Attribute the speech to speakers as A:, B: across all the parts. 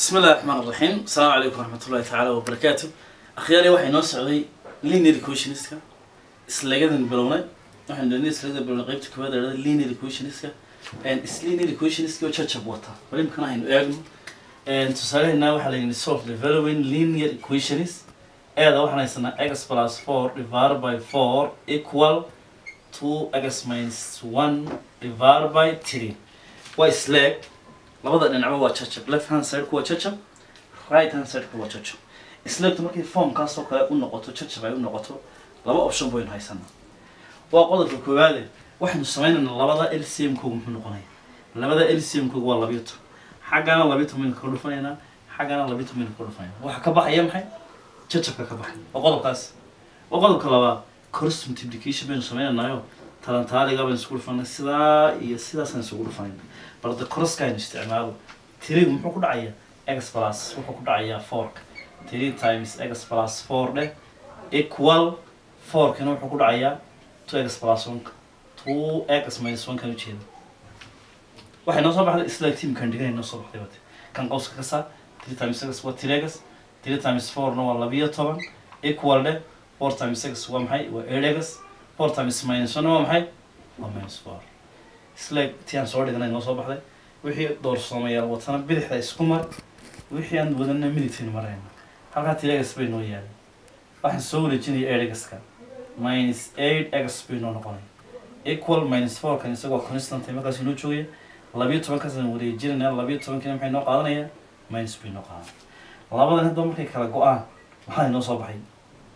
A: بسم الله الرحمن الرحيم السلام عليكم ورحمة الله تعالى وبركاته أخياري waxay noo socday linear equationska islagadan bilownay waxaan doonay islagada bilownay qaybta koowaad ee dhahday linear equationska and is linear equationska oo jajab wata bal imkana aynu eegno and tusaalaheena waxaa la yidhi solve the following linear equations eeda waxaan haysanaa x plus 4 divided by 4 equal to x minus 1 divided by 3 waa isleeg labada dhinacba waa jajab left hand side waa jajab right hand side waa jajab isleegtu markay formkaas oo kale u noqoto jajab ay u noqoto laba option baynu haysanaa waa qodobka koowaade waxaynu sameynaynaa labada lcm koogu muxuu noqonaya labada lcm koogu waa labiyo toban xaggana labiyo toban baynu kaga dhufanaynaa xaggana labiyo toban baynu kaga dhufanaynaa waxa ka baxaya maxay jajabka ka baxay waa qodobkaas waa qodobka labaad cross multiplication baynu sameynanayo talantaaliga baynu isku dhufanay sidaa iyo sidaasaan isugu dhufanayna balda crosska aynu isticmaalo tirigu muxuu ku dhacayaa x plus wuxuu ku dhacayaa fourka three times x plus four dheh equal fourkina wuxuu ku dhacayaa two x plus one two x minus one kan ujeeda waxay noo soo baxday isla teamkan dhiganay noo soo baxday bate kan qowska ka saar three times x waa three x three times fourna waa labiyo toban equal dheh four times x waa maxay waa eight x four times minus one waa maxay waa minus four isla ti aan soo dhiganay noo soo baxday wixii doorsoomayaal watana bidixda isku mar wixii aan wadana midigtiin marayna halkaa tiregas bay noo yaalay waxaan soo wareejinaya eight-gaska minus eight x bay noo noqonay equal minus four kan isagoo constant markaas inoo joogaya labiyo tobankaasaan wareejinayna labiyo tobankina maxay noo qaadanaya minus bay noo qaadan labadan hadda markay kala go-aan maxaa inoo soo baxay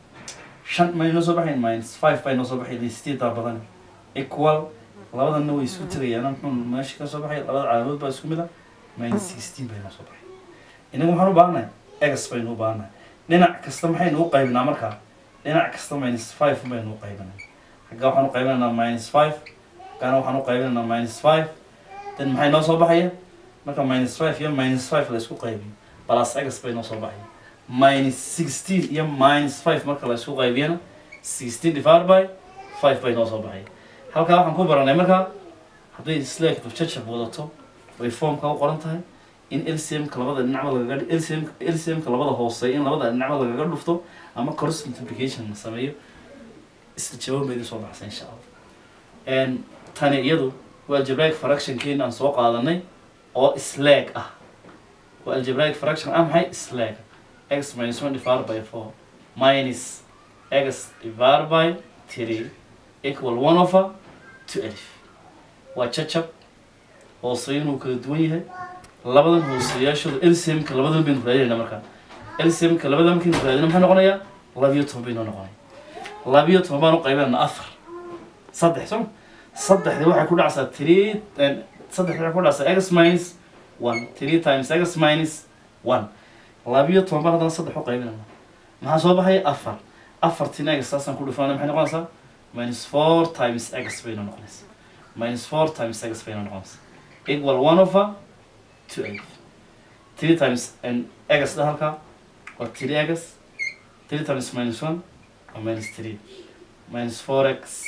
A: shan may noo soo baxayn minus five bay noo soo baxay listeedaa badan equal labadanna way isku tegayaan muxuu meesha ka soo baxay labada calaamadood baa isku mid ah minus sixteen bay noo soo baxay inagu waxaan u baahannahay egas baynu u baahannahay dhinac kasta maxaynu u qaybinaa markaa dhinac kasta minus five baynu u qaybinaa xagga waxaan u qaybinaynaa minus five xaggana waxaan u qaybinaynaa minus five then maxay noo soo baxaya marka minus five iyo minus five la isku qaybiyo plus egas bay noo soo baxaya minus sixteen iyo minus five marka la isku qaybiyana sixteen divided by five bay noo soo baxaya halkaa waxaan ku baranay markaa hadday isleegtu jajab wadato way formka u qoran tahay in lcmka labada dhinacba lagaga lcm lcmka labada hooseeya in labada dhinacba lagaga dhufto ama cross multiplication la sameeyo isla jawaab baydi soo baxsa insha allah tani iyadu waa algebraic fractionkeena aan soo qaadanay oo isleeg ah waa algebraic fraction ah maxay isleeg x minus one divided by four minus x divided by three equal one over two alif waa jajab hooseeyo inuu kala duwan yahay labadan hooseeyaashooda lcmka labadan baynu raadinayna markaa lcmka labadan markaynu raadina maxay noqonayaa labiyo toban baynoo noqonaya labiyo toban baan u qaybinayna afar saddex soo saddexdii waxay ku dhacsaa three saddexdii waxay ku dhacsaa x minus one three times x minus one labiyo toban baan haddana saddex u qaybinayna maxaa soo baxaya afar afartina x saasaan ku dhufanayna maxay noqonaysaa minus four times x bayna noqonaysa minus four times x bayna noqonaysa equal one over two eight three times and x da halka waa three x three times minus one waa minus three minus four x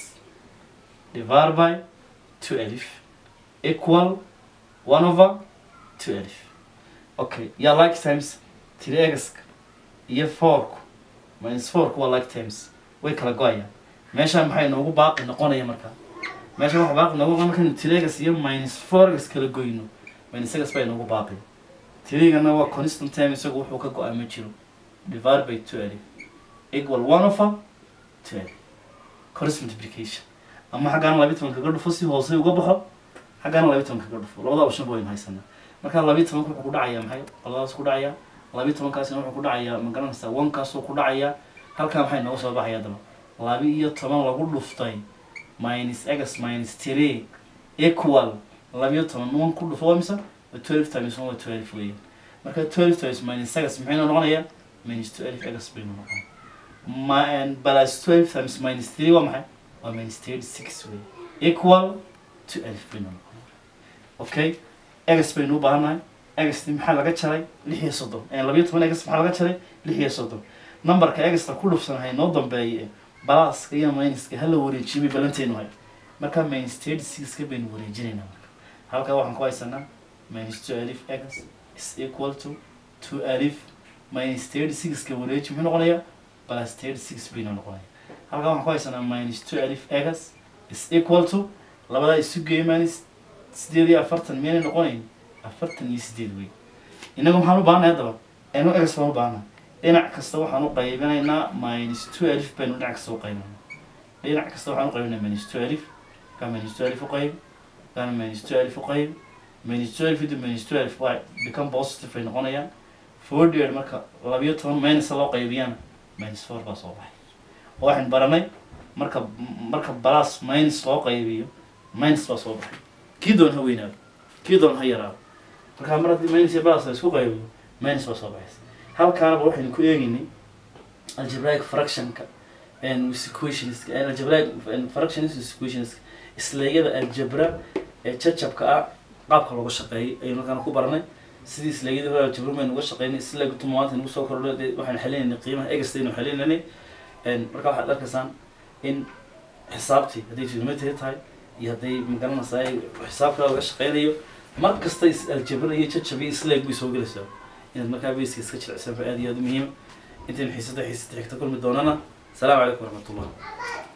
A: divided by two elif equal one over two elif okay yaa like times three x iyo fourku minus fourku waa like times way kala go-ayaan meeshaan maxay noogu baaqi noqonaya markaa meesha waxa baaqi noogu markaynu tiregas iyo minus fourgas kala goyno minus egas bay noogu baaqi tirigana waa constant time isagu wuxuu ka go-a ma jiro divide by two alif equal one over two alif cross multiplication ama xaggaana labiyi toban kaga dhufo si hoose uga baxo xaggaana labiyi toban kaga dhufo labada option ba waynu haysanaa marka labiyi tobanka wuxuu ku dhacayaa maxay qoladaas ku dhacayaa labiyi tobankaasina wuxuu ku dhacayaa ma garanaysaa onekaasuu ku dhacayaa halkaa maxay nooga soo baxaya daba labi iyo toban lagu dhuftay minus x minus three equal labiyo toban one ku dhufo waa mise waa twelve times one waa twelve weeyaan marka twelve times minus x maxay noo noqonayaa minus twelve x baynu noqonaya ma plus twelve times minus three waa maxay waa minus thirty six weey equal twelve baynu noqonaya okay x baynu u baahannahay x maxaa laga jaray lix iyo soddon labiyo toban x maxaa laga jaray lix iyo soddon numberka extra ku dhufsanahay noo dambeeye balaaska iyo minuska hala wareejiyo bay balanteenu hay marka minus thirty sixka baynu wareejinaynaa marka halkaa waxaan ku haysanaa minus two alif x is equal to two alif minus thirty sixka wareeji muxuu noqonayaa plus thirty six bayna noqonaya halkan waxaan ku haysanaa minus two alif egas is equal to labadaa isu geey minus sideed iyo afartan miyaynay noqonayn afartan iyo sideed wey inaga maxaan u baahanay haddaba enu egas baan u baahanaa dhinac kasta waxaan u qaybinaynaa minus two alif baynu dhinac kasta u qaybinayna dhinac kasta waxaan u qaybinaa minus two alif ka minus two alif u qayb kana minus two alif u qayb minus two alif into minus two alif y become positive ay noqonayaan forty marka labiyo toban minus loo qaybiyana minus four baa soo baxay oo waxaan baranay marka marka plus minus loo qaybiyo minus baa soo baxay kii doon ha weynaado kii doon ha yaraado marka mar haddii minus iyo plus la isku qaybiyo minus baa soo baxaysa halkaanaba waxaynu ku eegaynay algebraic fractionka and equationska and algebraic fractions and equationska isleegyada aljabra ee jajabka ah qaabka looga shaqeeyay ayaynu halkaan ku baranay sidii isleegyadii hore aljabra baynu uga shaqeynay isleega tumaanta nagu soo kordho dee waxaynu xalinaynay qiimaha egasta aynu xalinaynay marka waxaad arkaysaan in xisaabtii hadday geometry tahay iyo hadday magaranaysaa xisaab kale laga shaqeynayo mar kasta is aljabra iyo jajab iyo isleeg bay soo gelaysaa inaad markaa bayska iska jilicsan ba aad iyo aad u muhiima intaynu xiisada xiisada xigta kulmi doonana السلام عليكم ورحمة الله